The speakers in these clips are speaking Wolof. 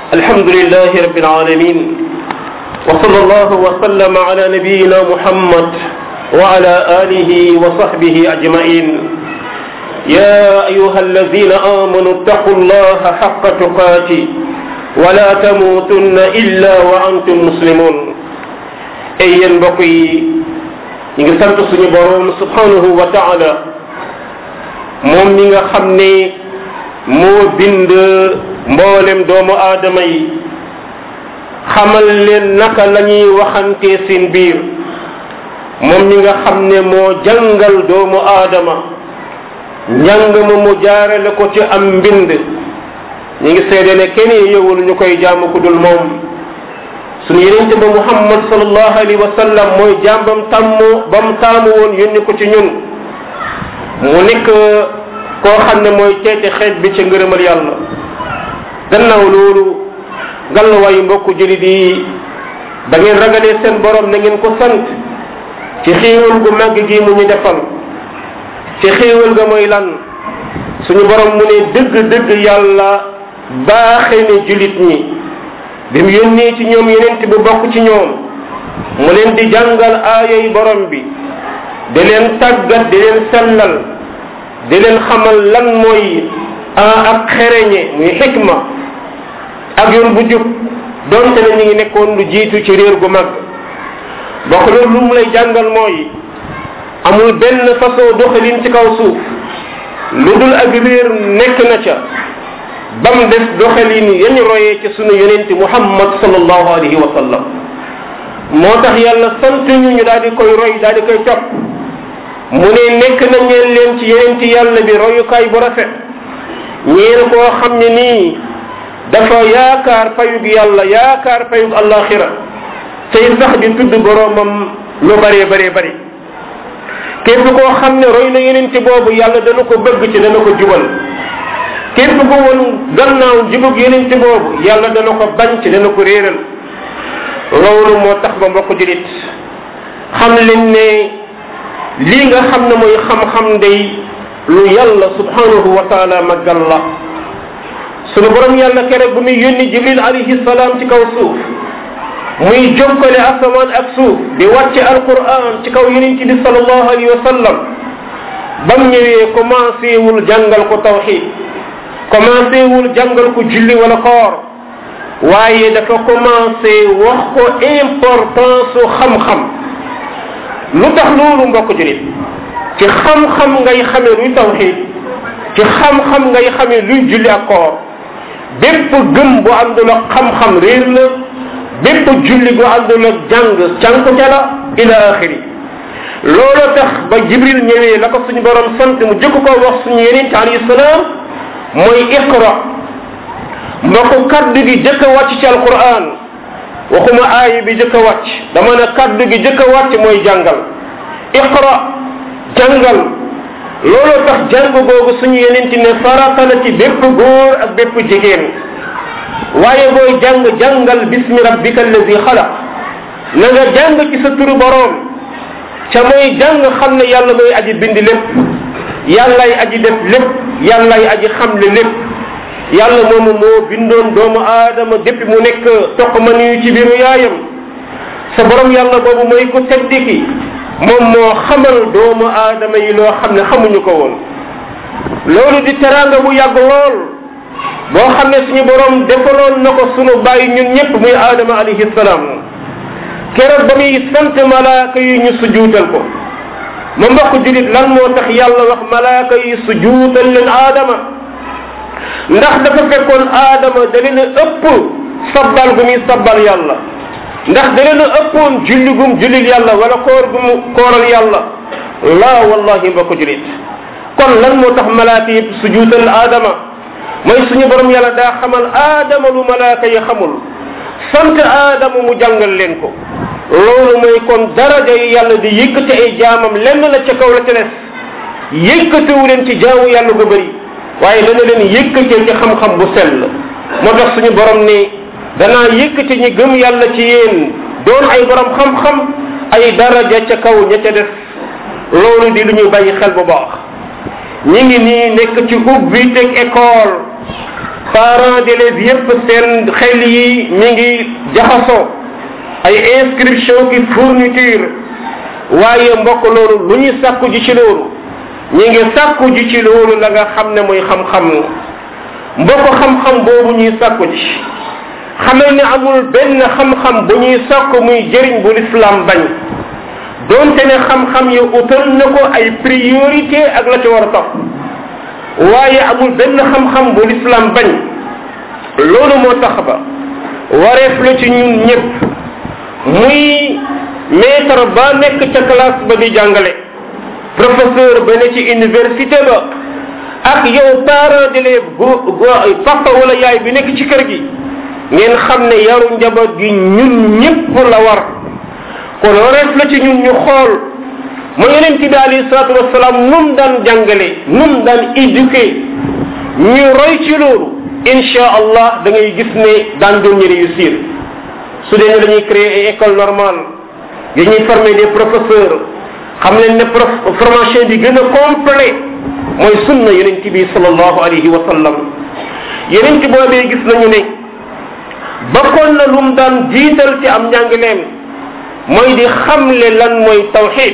الحمد لله رب العالمين وصلى الله وسلم على نبينا محمد وعلى آله وصحبه أجمعين يا أيها الذين آمنوا اتقوا الله حق تقاته ولا تموتن إلا وأنتم مسلمون ay yéen mbokk yi ñu ngi sant suñu borom subhanahu wa taala moom mi nga xam ne moo bind mboolem doomu aadama yi xamal leen naka la ñuy waxante seen biir moom mi nga xam ne moo jàngal doomu aadama njàng ma mu jaarale ko ci am mbind ñu ngi seede ne kenn yowul ñu koy jaamu ku dul moom suñu yenente ba muhammad sallallahu alayhi wa sallam mooy jaam bam tàmm ba mu taamu woon yónni ko ci ñun mu nekk koo xam ne mooy teete xeet bi ca ngërëmal yàlla gannaaw loolu gallawaayu mbokku julit yi da ngeen ragalee seen borom na ngeen ko sant ci xéewal gu màgg gi mu ñu defal ci xéewal ga mooy lan suñu borom mu ne dëgg dëgg yàlla baaxe ne julit ñi bi mu yónnee ci ñoom yenent bu bokk ci ñoom mu leen di jàngal aayay borom bi di leen tàggat di leen sellal di leen xamal lan mooy ak xereñe muy xikma ak yoon bu jub donte ne ñu ngi nekkoon lu jiitu ci réer gu mag bokk loolu lu mu lay jàngal mooy amul benn façon doxalin ci kaw suuf lu dul ak réer nekk na ca ba mu des doxalin yañu royee ci sunu yonente muhammad sallallahu alayhi wa sallam moo tax yàlla sant ñu ñu daal di koy roy daal di koy topp mu ne nekk na ñeen leen ci yonente yàlla bi royukaay bu rafet ñeen koo xam ne nii dafa yaakaar payug yàlla yaakaar payug allaxira tey sax di tudd boroomam lu bëree bëree bëri képp koo xam ne roy na yonente boobu yàlla dana ko bëgg ci dana ko jubal képp ko woon gannaaw jubug yenente boobu yàlla dana ko bañ ci dana ko réeral loolu moo tax ba mbokk julit xam leen ne lii nga xam ne mooy xam-xam day lu yàlla subhanahu wa taala maggal la sunu borom yàlla keroog bu muy yónni jibril alayhi salaam ci kaw suuf muy jokkale asamaan ak suuf di wàcce alquran ci kaw yenente bi sallallahu alayhi wa sallam bam ñëwee commencé wul jàngal ko tawxid commencé wul jàngal ko julli wala koor waaye dafa commencé wax ko importance su xam-xam lu tax loolu mbokk julit ci xam-xam ngay xamee luy tawxid ci xam-xam ngay xamee luy julli ak koor bépp gëm bu àndul ak xam-xam réer la bépp julli bu àndul ak jàng cànku ca la ila axiri loolu tax ba jibril ñëwee la ko suñu borom sant mu jëkk ko wax suñu yeneen alayhi salaam mooy iqra mbokk kaddu gi jëkk a wàcc ci alquran waxuma aaya bi jëkk a wàcc dama ne kaddu gi jëkk a wàcc mooy jàngal iqra jàngal looloo tax jàng googu suñu yenenti ne farata la ci bépp góor ak bépp jigéen waaye booy jàng jàngal bismi rabbika allazi xalaq na nga jàng ci sa turu boroom ca mooy jàng xam ne yàlla mooy aji bind lépp yàllay aji def lépp yàllay aji xamle lépp yàlla moomu moo bindoon doomu aadama depuis mu nekk toq ma nuyu ci biiru yaayam sa borom yàlla boobu mooy ko teddiki moom moo xamal doomu aadama yi loo xam ne xamuñu ko woon loolu di teraanga bu yàgg lool boo xam ne suñu borom defaloon na ko sunu bàyyi ñun ñëpp muy aadama alayhi salaam keroog ba muy sant malaaka yi ñu sujuutal ko ma mbokk julit lan moo tax yàlla wax malaaka yi sujuutal leen aadama ndax dafa fekkoon aadama da leen a ëpp sabbal gu muy sabbal yàlla ndax da leen a ëppoon julli gum jullil yàlla wala koor gum kooral yàlla laa wallahi mbokk julit kon lan moo tax malaaka yëpp sujuutal aadama mooy suñu borom yàlla daa xamal aadama lu malaaka yi xamul sant aadama mu jàngal leen ko loolu mooy kon daraja yi yàlla di yëkkati ay jaamam lenn la ca kaw la ca des yëkkatiwu leen ci jaamu yàlla gu bëri waaye dana leen yëkkatee ci xam-xam bu sell moo tax suñu borom ni danaa yëkkati ñi gëm yàlla ci yéen doon ay borom xam-xam ay daraja ca kaw ña ca des loolu di lu ñuy bàyyi xel bu baax ñi ngi nii nekk ci ubbi teg école parents d'élèves yépp seen xel yi mi ngi jaxasoo ay inscription ki fourniture waaye mbokk loolu lu ñu sàkku ji ci loolu ñi ngi sàkku ji ci loolu la nga xam ne mooy xam-xam mbokk xam-xam boobu ñuy sàkku ji xamal ne amul benn xam-xam bu ñuy sàkku muy jëriñ bu l'islam bañ donte ne xam-xam yi utal na ko ay priorité ak la ci war a topp waaye amul benn xam-xam bu l'islam bañ loolu moo tax ba wareef la ci ñun ñëpp muy maître ba nekk ca classe ba di jàngale professeur ba ne ci université ba ak yow parent d'élève go papa wala yaay bi nekk ci kër gi ngeen xam ne yaru njaboot gi ñun ñëpp la war kon wareef la ci ñun ñu xool mu yonent bi alayhi salatu wasalaam num daan jàngale num daan éduqué ñu roy ci loolu insha allah da ngay gis ne daan doon ñu réussir su dee ne dañuy créer ay école normale yi ñuy former des professeurs xam leen ne prof formation bi gën a complet mooy sunna yonent bi sallallahu alayhi wa sallam yonent boobee gis nañu ne bokkoon na lum daan jiital ci am njàngaleem mooy di xamle lan mooy tawxid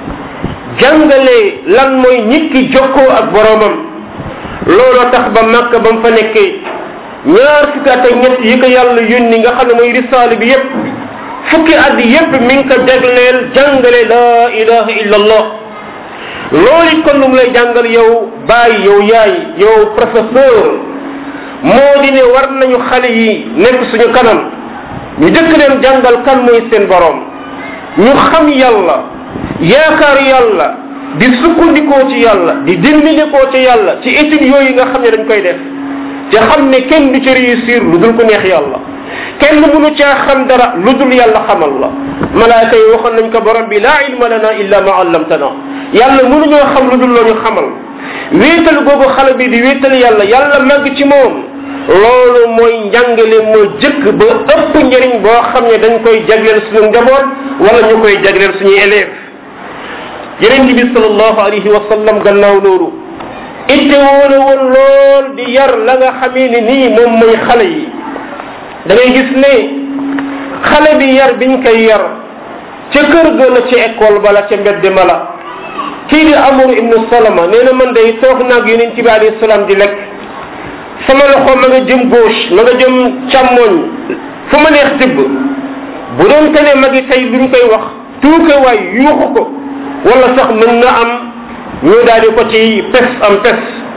jàngale lan mooy nit ki jokkoo ak boromam looloo tax ba makka ba mu fa nekkee ñaar fukki at ak ñett yi ko yàlla yónni nga xam ne mooy risaale bi yépp fukki at yépp mi ngi ko jagleel jàngale la ilaha illa allah loolu it kon lu mu lay jàngal yow baay yow yaay yow professeur moo di ne war nañu xale yi nekk suñu kanam ñu jëkk leen jàngal kan mooy seen borom ñu xam yàlla yaakaar yàlla di sukkandikoo ci yàlla di dimbindikoo ci yàlla ci études yooyu nga xam ne dañ koy def te xam ne kenn du ci réussir lu dul ko neex yàlla kenn mënu caa xam dara lu dul yàlla xamal la malaaka yi waxoon nañ ko borom bi laa ilma lana illa ma allamtana yàlla mënuñoo xam lu dul loo ñu xamal wéetal googu xale bi di wéetal yàlla yàlla màgg ci moom loolu mooy njàngale moo jëkk ba ëpp njëriñ boo xam ne dañ koy jagleel suñu njaboot wala ñu koy jagleel suñuy élève yeneen bi sallallahu alayhi wa sallam gannaaw loolu itte woona woon lool di yar la nga xamee ne nii moom mooy xale yi da ngay gis ne xale bi yar biñ koy yar ca kër ga la ca école ba la ca mbedd ma la kii di amur ibnu salama nee na man day toog naag yeneen ci bi alayhi salaam di lekk sama loxo ma nga jëm gauche ma nga jëm càmmoñ fu ma neex tibb bu doon te ne magi tey luñ koy wax tuuke waay yuuxu ko wala sax mën na am ñu daal di ko ci pes am pes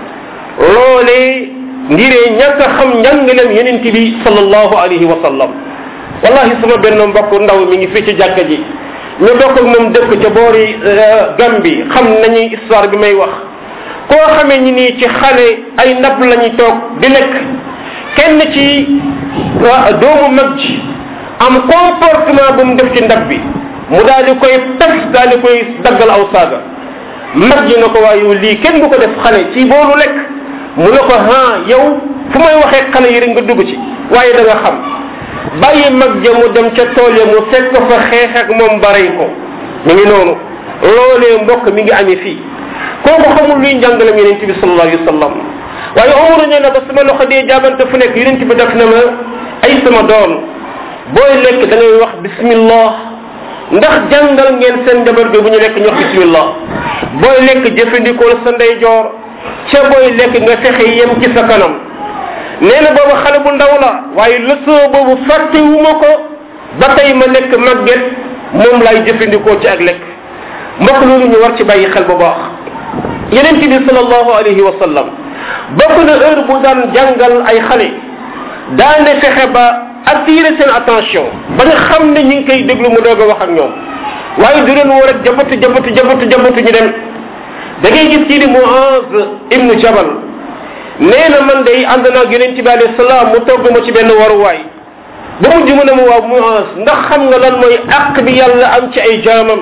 loolee ngiree ñàkk a xam njàngaleem yeneen bi sallallahu alayhi wa sallam wallahi sama benn mbokk ndaw mi ngi fii ci jàkka ji ñu bokk ak moom dëkk ca boori Gambi xam nañu histoire bi may wax koo xamee ñi nii ci xale ay ndab lañuy toog di lekk kenn ci doomu mag ji am comportement bu mu def ci ndab bi mu daal di koy pes daal di koy daggal aw saaga mag ji na ko waaye yow lii kenn du ko def xale ci boolu lekk mu ne ko ha yow fu may waxee xale yi rek nga dugg ci waaye da nga xam bàyyi mag ja mu dem ca tool ya mu fekk ko fa xeex ak moom baray ko mi ngi noonu loolee mbokk mi ngi amee fii kooku xamul luy njàngalam yonent bi sallallahu alayhi wa sallam waaye omar ne na ba sama loxo dee jaabante fu nekk yonent bi def na ma ay sama doon booy lekk da ngay wax bismillah ndax jàngal ngeen seen njaboot bi bu ñu lekk ñu wax bismillah booy lekk jëfandikoo sa ndeyjoor ca booy lekk nga fexe yem ci sa kanam nee na boobu xale bu ndaw la waaye leçon boobu fàttewuma ko ba tey ma nekk màgget moom lay jëfandikoo ci ak lekk mbokk loolu ñu war ci bàyyi xel bu baax yeneen bi sallallahu alayhi wa sallam bokk na heure bu daan jàngal ay xale daane fexe ba attirer seen attention ba nga xam ne ñi ngi koy déglu mu doog a wax ak ñoom waaye du leen war a jabatu jabatu jabatu jabatu ñu dem da ngay gis kii di Muaz ibnu Jabal nee na man day ànd naag yonent bi alayhi salaam mu togg ma ci benn waruwaay ba mujj mu ne ma waaw Muaz ndax xam nga lan mooy àq bi yàlla am ci ay jaamam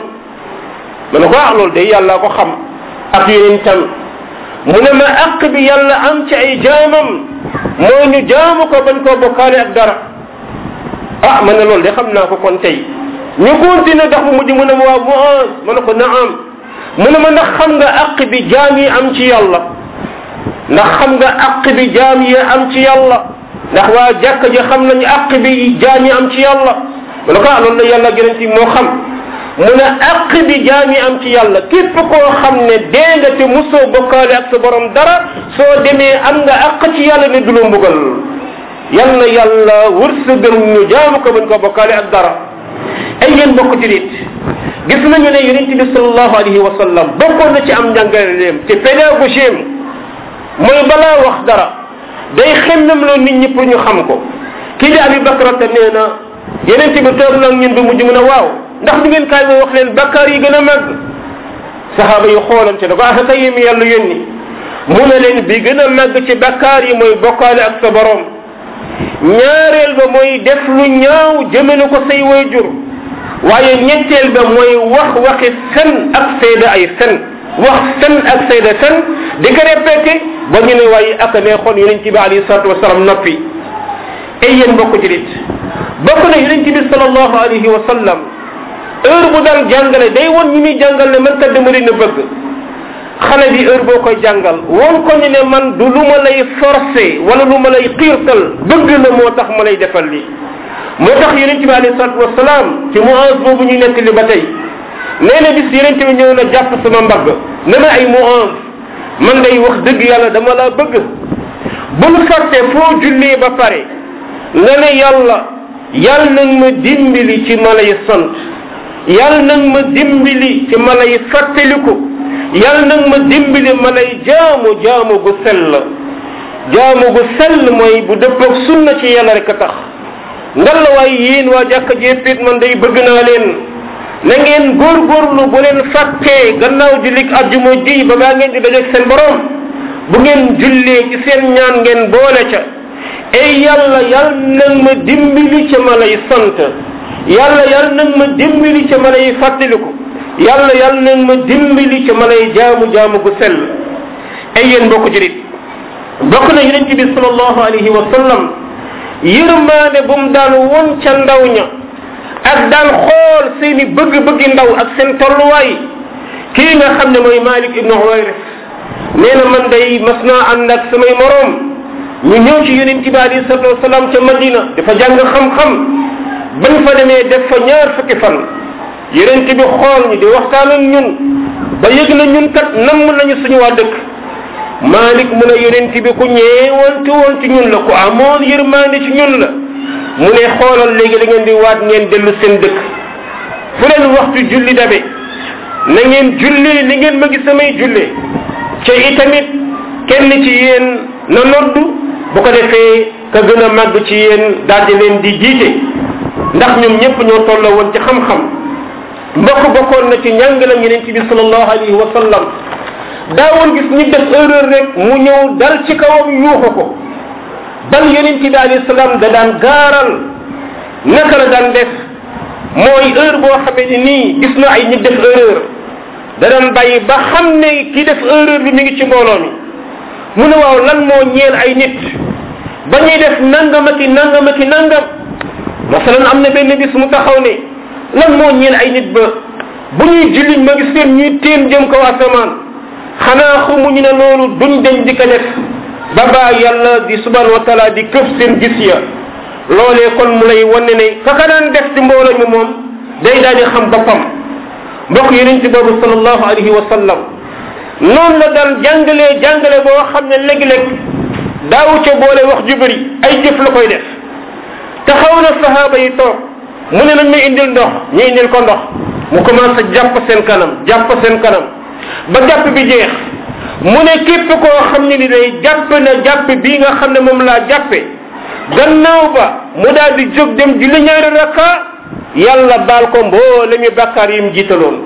ma ne ko ah loolu day yàlla ko xam ak yonentam mu ne ma àq bi yàlla am ci ay jaamam mooy ñu jaamu ko bañ koo bokkaale ak dara ah ma ne loolu de xam naa ko kon tey ñu continué ndax mu mujj mu ne ma waaw Muaz ma ne ko naam mu ne ma ndax xam nga àq bi jaam yi am ci yàlla ndax xam nga aq bi jaam yi am ci yàlla ndax waa jàkka ji xam nañu aq bi jaam yi am ci yàlla mu ne ko ah loolu la yàlla gënal ci moo xam mu ne aq bi jaam yi am ci yàlla képp koo xam ne dee nga te musoo bokkaale ak sa borom dara soo demee am nga aq ci yàlla ne du la mbugal yal na yàlla wërsëgal ñu jaamu ko bañ ko bokkaale ak dara ay yéen bokk ci nit gis nañu ne yonent bi sallallahu alayhi wa sallam bokkoon na ci am njàngaleem te pédagogie mooy balaa wax dara day xemmem loo nit ñi pour ñu xam ko kii di abi bakrata nee na yonent bi toog nag ñun bi mujj mu ne waaw ndax du ngeen kaay ma wax leen bakkaar yi gën a màgg saxaaba yu xoolante ne ko ah kay mi yàlla yónni mu ne leen bi gën a màgg ci bakkaar yi mooy bokkaale ak sa borom ñaareel ba mooy def lu ñaaw jëmale ko say wayjur waaye ñetteel ba mooy wax waxi fen ak seede ay fen wax fen ak seede fen di ko répété ba ñu ne waaye ak neexoon yonent bi alayhi salatu wasalam noppi ay yéen bokk ci nit bokk na yonent bi salallahu alayhi wa sallam heure bu daan jàngale day won ñi muy jàngal ne man kat dama leen a bëgg xale bi heure boo koy jàngal woon ko ni ne man du lu ma lay forcé wala lu ma lay xiirtal bëgg la moo tax ma lay defal lii moo tax yonent bi alayhi salatu wasalaam ci muaz boobu ñu nekk li ba tey nee na bis yonent bi ñëw na jàpp sama mbagg ne ma ay muaz man day wax dëgg yàlla dama laa bëgg bul fàtte foo jullee ba pare nga ne yàlla yàlla nag ma dimbali ci ma lay sant yàlla nag ma dimbali ci ma lay fàttaliku yàlla nag ma dimbali ma lay jaamu jaamu gu sell jaamu gu sell mooy bu dëppoog sunna ci yàlla rek a tax ngal la waaye yéen waa jàkka jéppit man day bëgg naa leen na ngeen góorgóorlu bu leen fàttee gannaaw jullik ajjuma ji ba baa ngeen di dajeeg seen borom bu ngeen jullee ci seen ñaan ngeen boole ca ey yàlla yàlla nag ma dimbali ca ma lay sant yàlla yàlla nag ma dimbali ca ma lay fàttaliku yàlla yàlla nag ma dimbali ca ma lay jaamu jaamu gu sell ay yéen mbokk jurit bokk na yonent bi sallallahu alayhi wa sallam yërmaane bu mu daan won ca ndaw ña ak daan xool seeni bëgg-bëggi ndaw ak seen tolluwaay kii nga xam ne mooy Malik ibnu Huwayris nee na man day mas naa ànd ak samay moroom ñu ñëw ci yonent bi alayhi salatu wasalaam ca Madina dafa jàng xam-xam bañ fa demee def fa ñaar fukki fan yonent bi xool ñi di waxtaan ak ñun ba yëg na ñun kat namm nañu suñu waa dëkk Malik mu ne yonent bi ku ñeewante woon ci ñun la ku amoon yërmande ci ñun la mu ne xoolal léegi da ngeen di waat ngeen dellu seen dëkk fu leen waxtu julli dabe na ngeen julli li ngeen ma gis samay julle ca itamit kenn ci yéen na noddu bu ko defee ka gën a màgg ci yéen daal di leen di jiite ndax ñoom ñëpp ñoo tolla woon ci xam-xam mbokk bokkoon na ci njàngalam yeneen ci bi sallallahu alayhi wa sallam daawoon gis nit def erreur rek mu ñëw dal ci kawam yuuxu ko bal yeneen ci bi alayhi salaam da daan gaaral naka la daan def mooy heure boo xamee ni nii gis na ay nit def erreur da daan bàyyi ba xam ne ki def erreur bi mi ngi ci mbooloo mi mu ne waaw lan moo ñeel ay nit ba ñuy def nangam ak i nangam ak i nangam masalan am na benn bis mu taxaw ne lan moo ñeel ay nit ba bu ñuy julli ma gis leen ñuy téen jëm kaw asamaan xanaa xamuñu ne loolu duñ dañ di ko def ba baa yàlla di subhanahu wa taala di këf seen gis ya loolee kon mu lay wane ne kaka daan def ci mbooloo mi moom day daal di xam boppam mbokk yeneen ci boobu sallallahu alayhi wa sallam noonu la daan jàngalee jàngale boo xam ne léeg-léeg daawu ca boole wax ju bëri ay jëf la koy def taxaw na sahaaba yi toog mu ne nañ may indil ndox ñu indil ko ndox mu commencé jàpp seen kanam jàpp seen kanam ba jàpp bi jeex mu ne képp koo xam ne ni day jàpp na jàpp bii nga xam ne moom laa jàppe gannaaw ba mu daal di jóg dem julli ñaari rakka yàlla baal ko mboole mi bàkkaar yi mu jiitaloon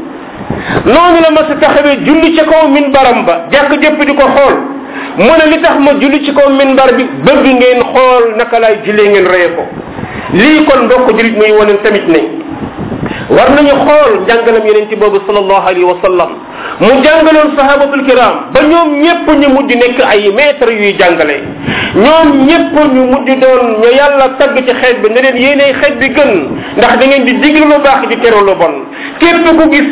noonu la ma sa taxawee julli ci kaw min baram ba jàkk jëpp di ko xool mu ne li tax ma julli ci kaw min bar bi bëgg ngeen xool naka laay jullee ngeen reye ko lii kon mbokk julit muy wane tamit ne war nañu xool njàngalam yeneen ci boobu sallallahu alayhi wa sallam mu jàngaloon sahabatul kiram ba ñoom ñëpp ñu mujj nekk ay maître yuy jàngale ñoom ñëpp ñu mujj doon ñu yàlla tagg ci xeet bi ne leen yéenay xeet bi gën ndax da ngeen di diglu lu baax di teru lu bon képp ku gis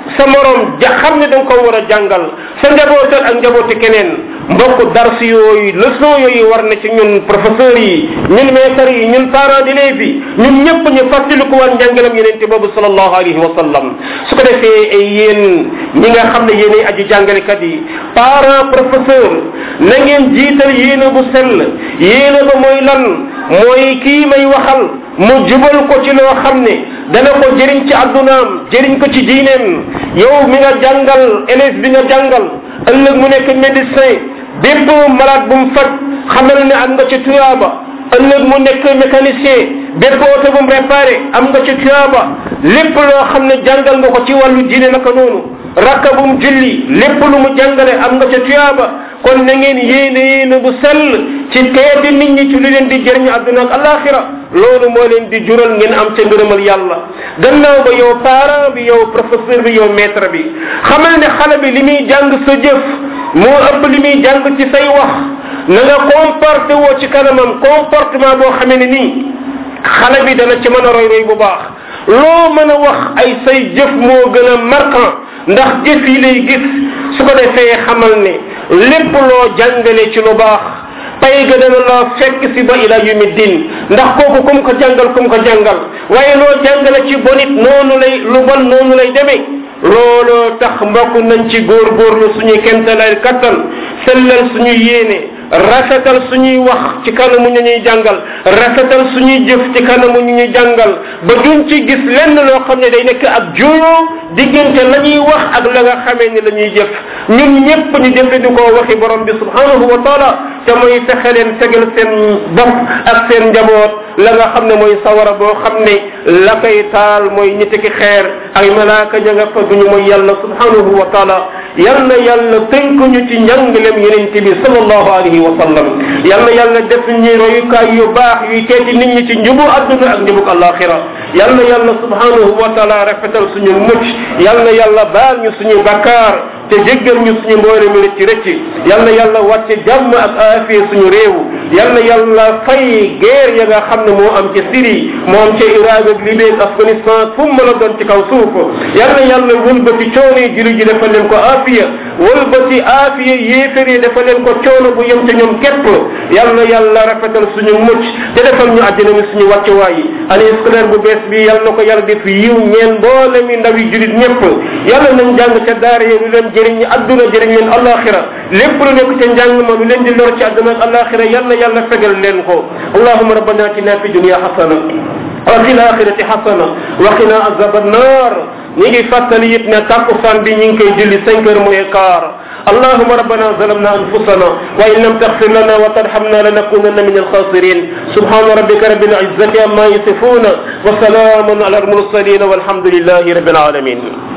sa morom ja xam ne da nga ko war a jàngal sa njabootal ak njabooti keneen mbokk dars yooyu leçon yooyu war na ci ñun professeurs yi ñun maîtres yi ñun parents d'élèves yi ñun ñëpp ñu fàttaliku war njàngalam yeneen boobu sallallahu alayhi wa sallam su ko defee ay yéen ñi nga xam ne yéenay aji jàngalekat yi parents professeur na ngeen jiital yéene bu sell yéene ba mooy lan mooy kii may waxal mu jubal ko ci loo xam ne dana ko jëriñ ci addunaam jëriñ ko ci diineem yow mi nga jàngal élève bi nga jàngal ëllëg mu nekk médecin bépp malade bu mu faj xamal ne am nga ci tuyaaba ëllëg mu nekk mécanicien bépp oto bu mu réparé am nga ci tuyaaba lépp loo xam ne jàngal nga ko ci wàllu diine naka noonu rakka bu mu julli lépp lu mu jàngale am nga ca tuyaaba kon na ngeen yéene yéene bu sell ci teedi nit ñi ci lu leen di jëriñ àdduna ak alaxira loolu moo leen di jural ngeen am ca ngërëmal yàlla gannaaw ba yow parent bi yow professeur bi yow maître bi xamal ne xale bi li muy jàng sa jëf moo ëpp li muy jàng ci say wax na nga comporté woo ci kanamam comportement boo xamee ne nii xale bi dana ci mën a roy roy bu baax loo mën a wax ay say jëf moo gën a marquant ndax jëf yi lay gis su ko defee xamal ne lépp loo jàngale ci lu baax pay ga dana la fekk si ba ila yumi din ndax kooku kum ko jàngal kum ko jàngal waaye loo jàngale ci bonit noonu lay lu bon noonu lay demee looloo tax mbokk nañ ci góorgóorlu suñuy kentalay kattan sellal suñu yéene rafetal suñuy wax ci kanamu ñu ñuy jàngal rafetal suñuy jëf ci kanamu ñu ñuy jàngal ba duñ ci gis lenn loo xam ne day nekk ak juyoo diggante la ñuy wax ak la nga xamee ni la ñuy jëf ñun ñëpp ñu jëfandikoo waxi borom bi subhanahu wa taala te mooy fexe leen fegal seen bopp ak seen njaboot la nga xam ne mooy sawara boo xam ne la koy taal mooy ñi ki xeer ay malaaka ña nga fa duñu mooy yàlla subhanahu wa taala yal na yàlla tënk ñu ci njàngalem yeneen bi sallallahu alayhi wa sallam yal na yàlla def ñu royukaay yu baax yuy teeti nit ñi ci njubu adduna ak njubuk alaxira yal na yàlla subhanahu wa taala rafetal suñu mucc yal na yàlla baal ñu suñu bakkaar te jéggal ñu suñu mboole mi rëcc rëcc yal na yàlla wàcce jàmm ak aafiya suñu réew yal na yàlla fay guerre ya nga xam ne moo am ci Syrie moo am ci Irak ak Libye ak Afghanistan fu mu mën a doon ci kaw suuf yal na yàlla wëlbati coono yi julli ji defal leen ko aafiya wëlbati aafiya yéefar yi defal leen ko coono bu yem ca ñoom képp yal na yàlla rafetal suñu mucc te defal ñu àddina mi suñu wàccuwaay yi année scolaire bu bees bi yal na ko yàlla def yiw ñeen mboole mi ndaw yi julit ñëpp yàlla nañ jàng ca daara yi lu leen jëriñ ñi adduna jëriñ leen alaxira lépp lu nekk ca njàng ma lu leen di lor ci adduna ak alaxira yal na yàlla fegal leen ko allahuma rabbana atina fi dunia xasana wa fi laxirati xasana wa qina azab annar ñi ngi fàttali it ne takkusaan bi ñi ngi koy julli cinq heures mooy quart اللهم ربنا ظلمنا انفسنا وان لم تغفر لنا وترحمنا لنكونن من الخاسرين سبحان ربك رب العزه عما يصفون وسلام على المرسلين والحمد لله رب العالمين